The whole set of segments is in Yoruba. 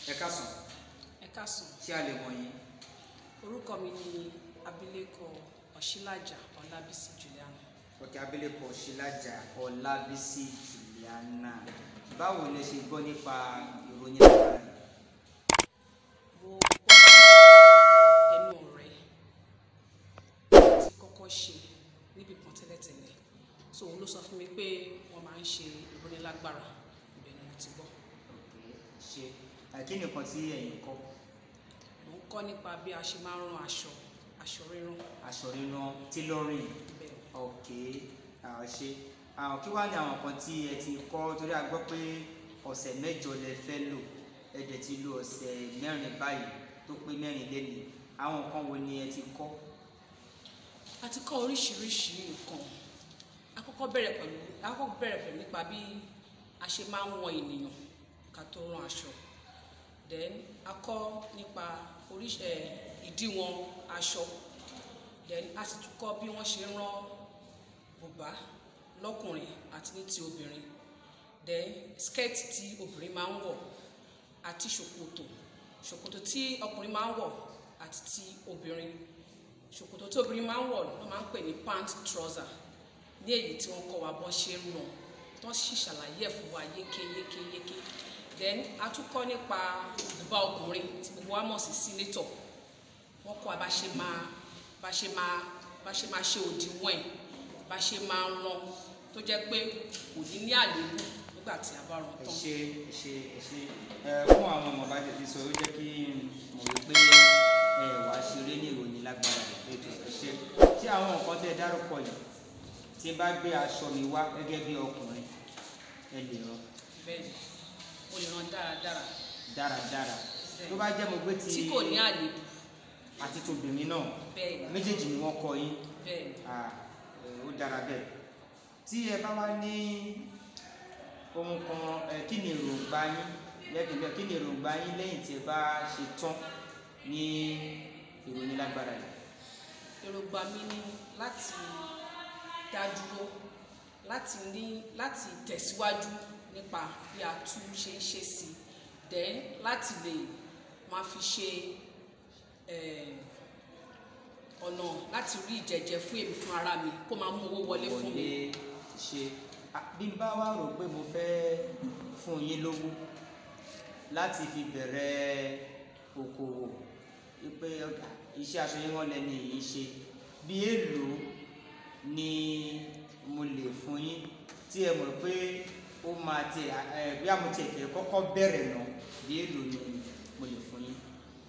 ẹ káàsán ẹ káàsán ṣé a lè mọ̀ yín orúkọ mi ni abilékọ ọ̀ṣílàjà ọlábísí juliana ọ̀kẹ́ abilékọ ṣílájà ọlábísí juliana báwo lẹ ṣe gbọ́ nípa ìròyìn lágbára yìí? mo kọ́ ẹnu ọ̀rẹ́ tí kọ́kọ́ ṣe níbi kan tẹ́lẹ̀tẹ́lẹ̀ so òun ló sọ fún mi pé wọ́n máa ń ṣe ìrónilágbára ibẹ̀ ni mo ti gbọ́ Okay, ṣe àkí nìkan tí ẹ̀yin kọ́ mo ń kọ́ nípa bí a ṣe máa ń rán aṣọ aṣọ rírán aṣọ rírán tailoring bẹ́ẹ̀ ok àwọn ṣe àwọn kí wàá ní àwọn kan tí ẹ ti kọ́ torí a gbọ́ pé ọ̀sẹ̀ mẹ́jọ lẹ fẹ́ lò ẹ dẹ̀ ti lo ọ̀sẹ̀ mẹ́rin báyìí tó pé mẹ́rin lẹ́nu àwọn nǹkan wo ni ẹ ti kọ́ a ti kọ́ oríṣiríṣi nǹkan a kọ́kọ́ bẹ̀rẹ̀ pẹ̀lú a kọ́kọ́ bẹ̀rẹ̀ pẹ̀lú nípa bí a ṣe máa ń wọn ènìyàn ká tó rán aṣọ then a kọ́ nípa oríṣi ẹ̀ ìdíwọ̀n aṣọ then a sì tún kọ́ bí wọ́n ṣe ń rán bùbá lọ́kùnrin àti ní ti obìnrin then skirt tí obìnrin máa ń wọ̀ àti ṣòkòtò ṣòkòtò tí ọkùnrin máa ń wọ̀ àti ti obìnrin ṣòkòtò tí obìnrin máa ń wọ̀ ló máa ń pè ní pant trouser ní èyí tí wọ́n kọ́ wa bọ́ ṣe ń ràn tó sì ṣàlàyé ẹ̀ fún wa yéké yéké yéké then a tún kọ́ nípa bùbá ọkùnrin tí gbogbo wa mọ̀ sí sínétọ̀ wọ́n kọ́ wa bá ṣe máa bá ṣe máa bá ṣe máa ṣe òdiwọ̀n ẹ̀ bá ṣe máa rán tó jẹ́ pé kò ní ní àléébù nígbà tí a bá rán ẹ tán. ṣe ẹ ṣe ẹ ṣe ẹ fún àwọn ọmọ bá tètè sọ ó jẹ́ kí n mọ̀ wípé ẹ wàá ṣeré ní ìròyìn lágbára ètò ẹ ṣe tí àwọn nǹkan tẹ́ ẹ dárúkọ yìí tí n bá gbé aṣọ mi wá gẹ́gẹ́ bí ọkùnrin ẹ lè rán bẹ́ẹ̀ o lè rán dáradára dáradára tó bá jẹ́ mo gbé ti tí kò ní àléébù àti tòbìnrin náà bẹ́ẹ̀ méjèèjì ni wọ́n kọ yín bẹ́ẹ̀ Ah, ẹ, ó dára bẹ́ẹ̀ tí ẹ bá wá ní ohun kan ẹ, kí ni èròǹgbà yín lẹ́gbẹ̀ẹ́ bẹ́ẹ̀ kí ni èròǹgbà yín lẹ́yìn tí ẹ bá ṣe tán ní ìròyìn lágbára yìí èròǹgbà mi ni láti dá dúró láti ní láti tẹ̀síwájú nípa bí a tún ṣe ń ṣe sí i then láti lè máa fi ṣe eh, ọ̀nà láti rí ìjẹ̀jẹ̀ fún èmi fún ara mi kó máa mú owó wọlé fún mi. wọlé ṣe Ah, bí n bá wá rò pé mo fẹ́ fún yín lówó láti fi bẹ̀rẹ̀ okòwò wípé ọjà iṣẹ́ aṣọ yín wọ́n lẹ́ni yìí ṣe bí èlò ni mo lè fún yín tí ẹ mọ̀ pé ó máa ti ẹ bí àmọ́ tiẹ̀ fẹ́ kọ́kọ́ bẹ̀rẹ̀ náà bí èlò ni mo lè fún yín.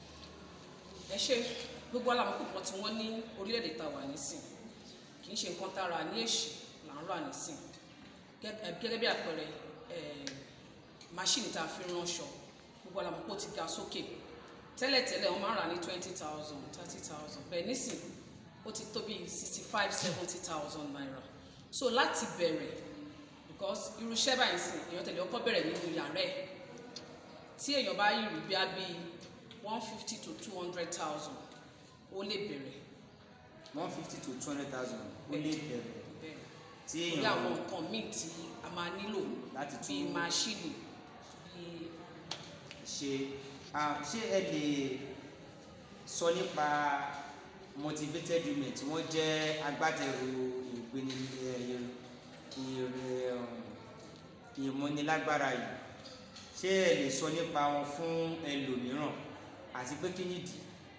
ẹ ṣe gbogbo alamọ̀kù kan tí wọ́n ní orílẹ̀-èdè tá a wà nísìn kì í ṣe nǹkan tá a rà ní èṣì là ń rà nísìn Gẹ́- ẹ, gẹ́gẹ́ bí àpẹẹrẹ eh, máṣíìnì tá a fi ránṣọ gbogbo alamọ̀kù ti ga sókè tẹ́lẹ̀tẹ́lẹ̀ wọ́n máa ń rà ní twenty thousand thirty thousand bẹ́ẹ̀ nísìn ó ti tó bí sixty five seventy thousand naira so láti bẹ̀rẹ̀ because irú iṣẹ́ báyìí sìn èèyàn tẹ̀lé ọkọ bẹ̀rẹ̀ nínú yàrá ẹ̀ tí èèyàn bá yìí rí bí a bí one fifty to two hundred thousand ó lè bẹ̀rẹ̀ one fifty to two hundred thousand ó lè bẹ̀rẹ̀ bẹ́ẹ̀ tí bí àwọn èèyàn nǹkan míì tí a máa nílò láti bíi tún máṣíìnì bíi ṣe ah, ṣé ẹ lè sọ nípa motivated women tí wọ́n jẹ́ agbátẹrù ìpinnu ìmúnilágbára yìí ṣé ẹ lè sọ nípa wọn fún ẹlòmíràn àti pé kí nìdí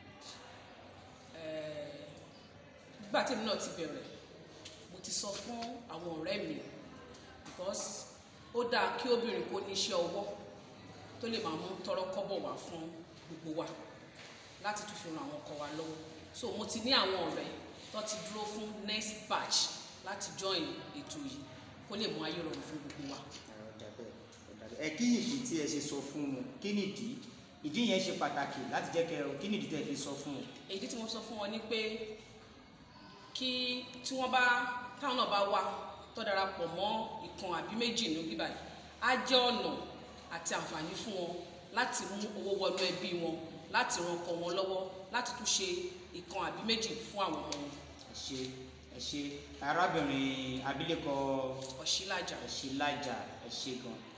eh, nígbà tí èmi náà ti bẹ̀rẹ̀ mo ti sọ fún àwọn ọ̀rẹ́ mi because ó dáa kí obìnrin kó ní iṣẹ́ ọwọ́ tó lè máa mú tọrọ kọ́bọ̀ wá fún gbogbo wa láti tún fi ran àwọn ọkọ wa lọ́wọ́ so mo ti ní àwọn ọ̀rẹ́ tó ti dúró fún next batch láti join ètò yìí kó lè mú ayé rọrùn fún gbogbo wa. Ó dà bẹ́ẹ̀, ó dà bẹ́ẹ̀. ẹ kí nìdí tí ẹ ṣe sọ fún wọn kí nìdí ìdí yẹn ṣe pàtàkì láti jẹ́ kẹ́ ẹ kí nìdí tẹ́ ẹ fi sọ fún wọn. èyí tí mo sọ fún wọn ni pé kí tí wọ́n bá táwọn náà bá wá tó darapọ̀ mọ́ ìkan àbí méjì ní bíbá yìí á jẹ́ ọ̀nà àti àǹfààní fún wọn láti mú owó wọnú ẹbí wọn láti ran ọkọ wọn lọ́wọ́ láti tún ṣe ìkan àbí méjì fún àwọn ọmọ wọn ẹ ṣe ẹ ṣe arábìnrin abilékọ ọ̀ṣílájà ẹ ṣe lájà ẹ ṣe gan